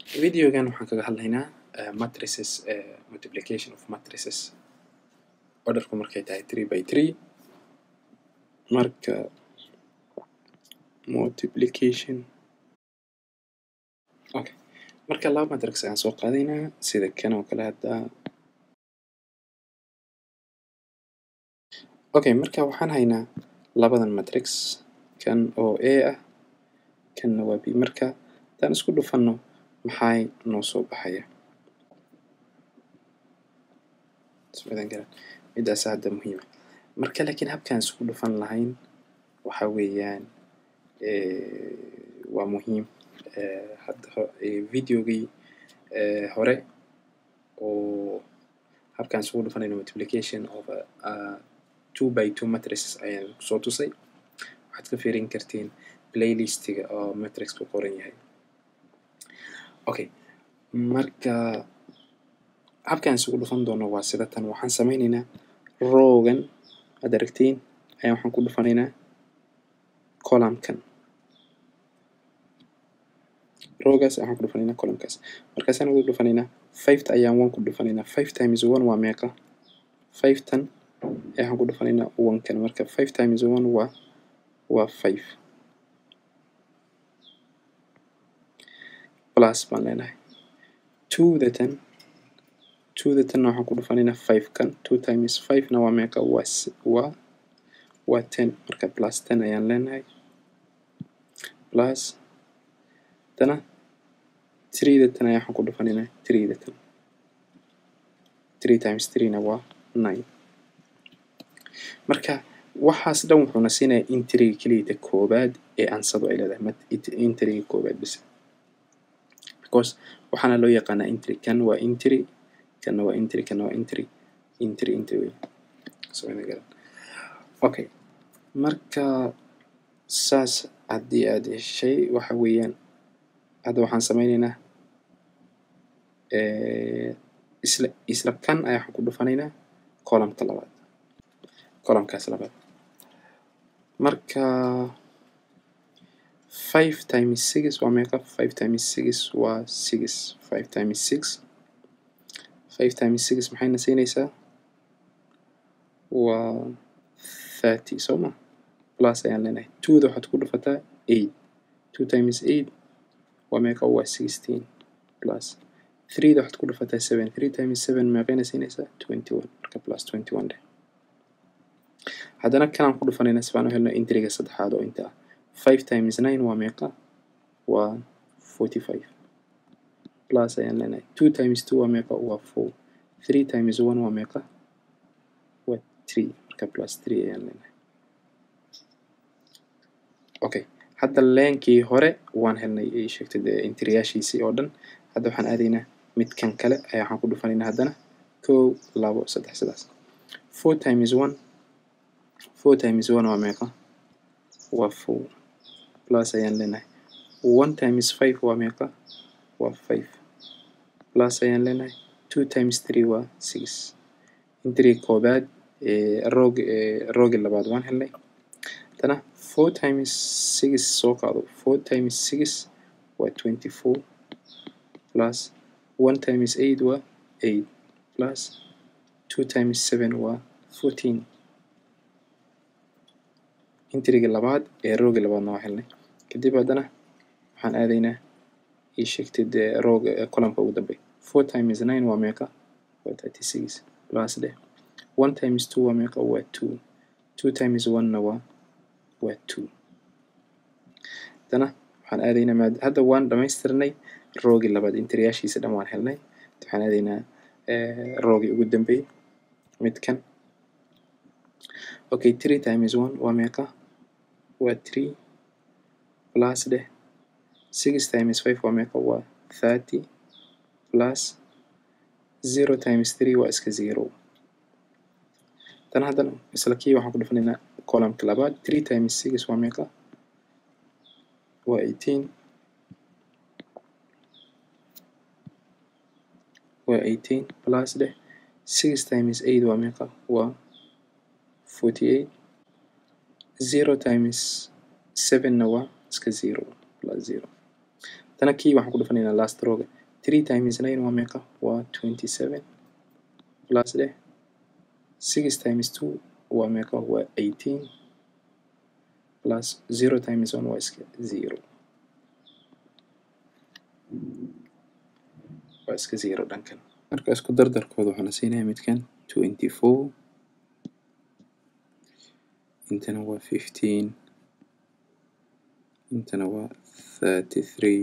videogan waxaan kaga hadlaynaa uh, matrices uh, multiplication of matrices orderku markay tahay three by three marka multiplication okay marka laba matrix ayaan soo qaadaynaa sida kan oo kale hadda okay marka waxaan haynaa labadan matrix kan oo a ah kanna waa b marka haddaan isku dhufanno maxay noo soo baxaya midaas hadda muhiima marka laakiin habkaan isku dhufan lahayn waxa weeyaan waa muhiim hadda videogii hore oo habkaan isugu dhufanayno multiplication of uh, two by two matrices ayaan soo tusay waxaad ka fiirin kartiin playlistiga oo matrix ku qoran yahay okay marka habkaan isugu dhufan doono waa sida tan waxaan sameynaynaa rowgan aad aragtiin ayaan waxaan ku dhufanaynaa columnkan rowgaas waxaan ku dhufanaynaa columnkaas markaasaan ugu dhufanaynaa fiveta ayaan one ku dhufanaynaa five times one waa meeqa five tan waxaan ku dhufanaynaa one kan marka five times one waa waa five plus baan leenahay two the ten two the tenna waxaan ku dhufanaynaa five kan two times five na waa meeqa waa waa waa ten marka plus ten ayaan leenahay plus dana three the ten ayaa waxaan ku dhufanaynaa three the ten three times three na waa nine marka waxaas dhan wuxuuna siinayaa intriga keliyata koobaad ee ansadu ay leedahay intriga koobaad bisa because waxaana loo yaqaanaa intri kan waa intri kanna waa intri kanna waa intri intri intri wey okay marka saas haddii aad heshay waxa weeyaan hadda waxaan sameynaynaa isla isla kan ayaa waxaan ku dhufanaynaa columnka labaad columnkaas labaad marka five times six waa meeqa five times six waa six five times six five times six maxayna siinaysaa waa thirty soo ma plus ayaan leenahay twoda waxaad ku dhufataa eight two times eight waa meeqa waa sixteen plus threeda waxaad ku dhufataa seven three times seven meeqayna siinaysaa twenty one marka plus twenty one dheh haddana kanaan ku dhufanayna si baan u helno intriga saddexaad oo inta ah five times nine waa meeqa waa forty five plus ayaan leenahay two times two waa meeqa waa four three times one waa meeqa waa three marka plus three ayaan leenahay okay hadda leenkii hore waan helnay ay sheegtay dee intriyaashiisii oo dhan hadda waxaan aadaynaa midkan kale ayaa waxaan ku dhufanaynaa haddana kow labo saddex sidaas four times one four times one waa meeqa waa four plus ayaan leenahay one times five waa meeqa waa five plus ayaan leenahay two times three waa six intriga koobaad roog roogi labaad waan helnay haddana four times six soo qaado four times six waa twenty four plus one times eight waa eight plus two times seven waa fourteen intriga labaad ee roogi labaadna waa helnay kadib haddana waxaan aadaynaa ii sheegtay dee rooga columnka ugu dambey four times nine waa meeqa waa thirty six plus dheh one times two waa meeqa waa two two times one-na waa waa two haddana waxaan aadaynaa maad hadda waan dhamaystirnay roogi labaad intriyaashiisa dhan waan helnay waxaan aadaynaa roogi ugu dambeeyey midkan okay three times one waa meeqa waa three plus dheh six times five waa meeqa waa thirty plus zero times three waa iska zero tan haddana isla kii waxaan ku dhufanaynaa columnka labaad three times six waa meeqa waa eighteen waa eighteen plus dheh six times eight waa meeqa waa forty eight zero times sevenna waa iska zero plus zero tana kii waxaan ku dhufanaynaa last roga three times nine waa meeqa waa twenty seven plus dheh six times two waa meeqa waa eighteen plus zero times one waa iska zero waa iska zero dhankan marka isku dardarkooda waxaana siinaya midkan twenty four intana waa fifteen intana waa thirty three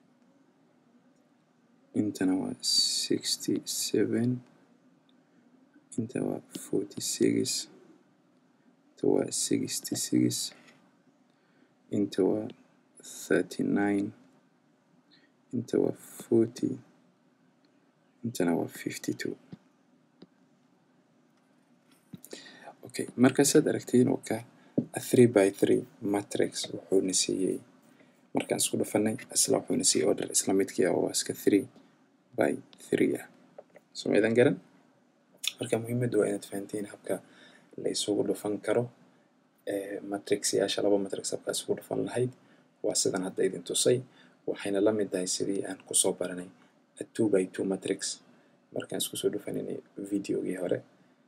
intana waa sixty seven inta waa forty six inta waa sixty six inta waa thirty nine inta waa forty intana waa fifty two okay marka saad aragtiin oo ka a three by three matrix wuxuuna siiyey markaan isku dhufanay isla wuxuuna siiyey order isla midkii ah oo iska three by three ah soo idan garan marka muhiimaddu waa inaad fahantiin habka la isugu dhufan karo matrixyaasha laba matrix habka isugu dhufan lahayd waa sidan hadda idin tusay waxayna la mid tahay sidii aan kusoo baranay a two by two matrix markaan isku soo dhufaninay videogii hore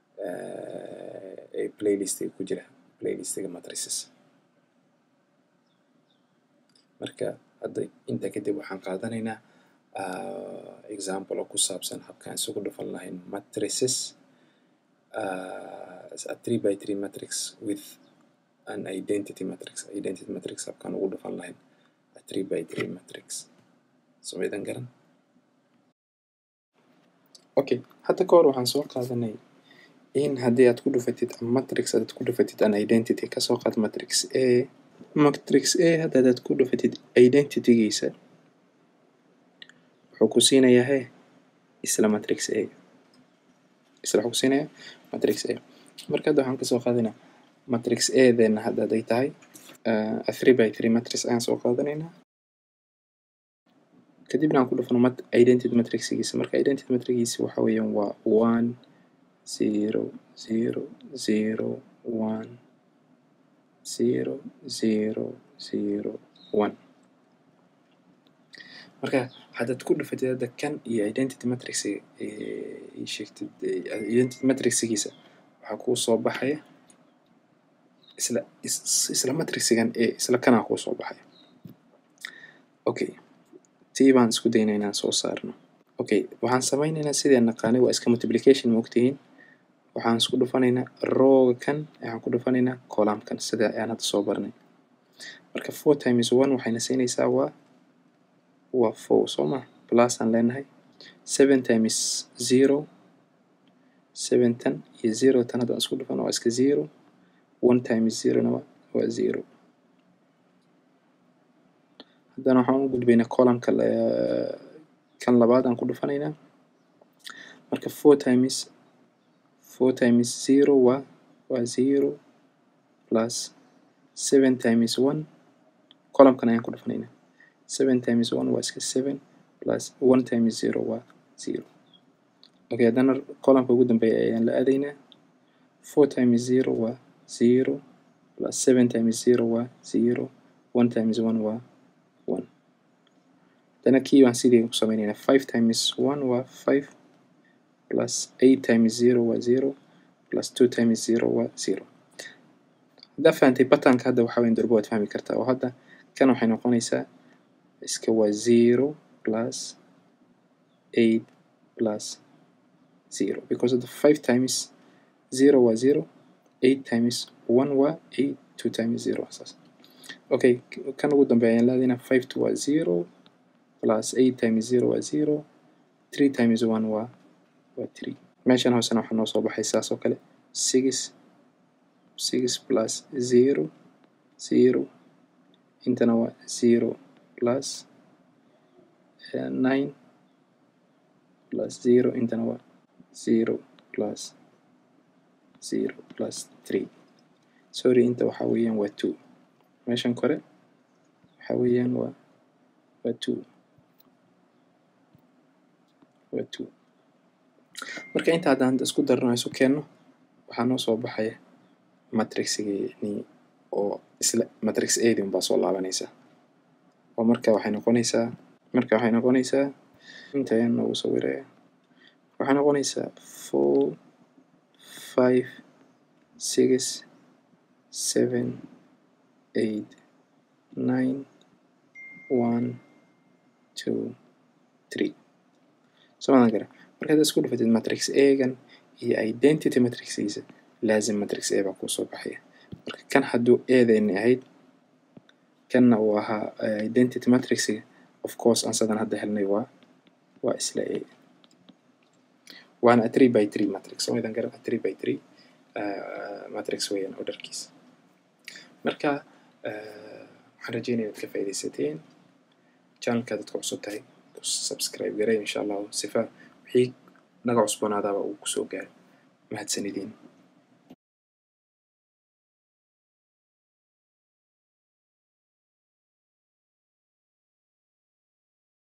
ee playlistiga ku jira playlistiga matrices marka hadda intaa kadib waxaan qaadanaynaa example oo ku saabsan habkaan isugu dhufan lahayn matrices a three by three matrix with an identity matrix identity matrix habkaan ugu dhufan lahayn a three by three matrix soo idan garan okay hadda ka hor waxaan soo qaadanay in haddii aad ku dhufatid matrix aad ku dhufatid an identity kasoo qaad matrix a matrix a hadda hadaad ku dhufatid identitygiisa wuxuu ku siinayaa he isla matrix a isla wuxuu ku siinayaa matrix a marka hadda waxaan kasoo qaadanaynaa matrix a deena hadda haday tahay a three by three matrix ayaan soo qaadanaynaa kadibna aan ku dhufano mat identity matrixigiisa marka identity matrixigiisa waxa weeyaan waa one zero zero zero one zero zero zero one marka haddaad ku dhufatid hadda kan iyo identity matrix sheegtid identity matrixigiisa waxaa kuu soo baxaya isla isla matrixigan ee isla kanaa kuu soo baxaya okay tii baan isku daynaa inaan soo saarno okay waxaan samaynaynaa sidaan naqaanay waa iska multiplication ma ogtihiin waxaan isku dhufanaynaa rooga kan waxaan ku dhufanaynaa columnkan sida ayaan hadda soo barnay marka four times one waxayna siinaysaa waa waa four soo ma plus aan leenahay seven times zero seven tan iyo zero tan haddaan isku dhufano waa iska zero one times zerona waa waa zero haddana waxaan u gudbaynaa columnka kan labaad aan ku dhufanaynaa marka four times four times zero waa waa zero plus seven times one columnkan ayaan ku dhufanaynaa seven times one waa iska seven plus one times zero waa zero okay haddana columnka ugu dambeeya ayaan la aadaynaa four times zero waa zero plus seven times zero waa zero one times one waa one haddana kii baan sidii ku samaynaynaa five times one waa five plus eight times zero waa zero plus two times zero waa zero haddaa fahantay batanka hadda waxaa weyn durbo waad fahmi kartaa oo hadda kan waxay noqonaysaa iska waa zero plus eight plus zero because of the five times zero waa zero eight times one waa eight two times zero saas okay kan ugu dambeeya ayaan laadaynaa five two waa zero plus eight times zero waa zero three times one waa waa three meeshan hoosena waxaa noo soo baxay saas oo kale six six plus zero zero intana waa zero plus uh, nine plus zero intana waa zero plus zero plus three sorry inta waxaa weeyaan waa two meeshan kore waxaa weeyaan waa waa two waa two marka inta haddaan isku darno isu keenno waxaa noo soo baxaya matrixigeni oo isla matrix adin baa soo laabanaysa oo marka waxay noqonaysaa marka waxay noqonaysaa inta ayaan noogu sawiraya waxay noqonaysaa four five six seven eight nine one two three somadan gara marka haddaad isku dhufatid matrix egan iyo identity matrixgiisa laazim matrix a baa kusoo baxaya marka kan hadduu eedayni ahayd kanna uu ahaa identity matrixiga of course aan sadan hadda helnay waa waa isla a waana a three by three matrix somadan garan a three by three matrix weeyaan orderkiisa marka waxaan rajeynaya inaad ka faaidaysateen channelka dadka cusub tahay ku subscribe garay insha allahu sifa wixii naga cusboonaadaaba uu kusoo gaaro mahadsanidin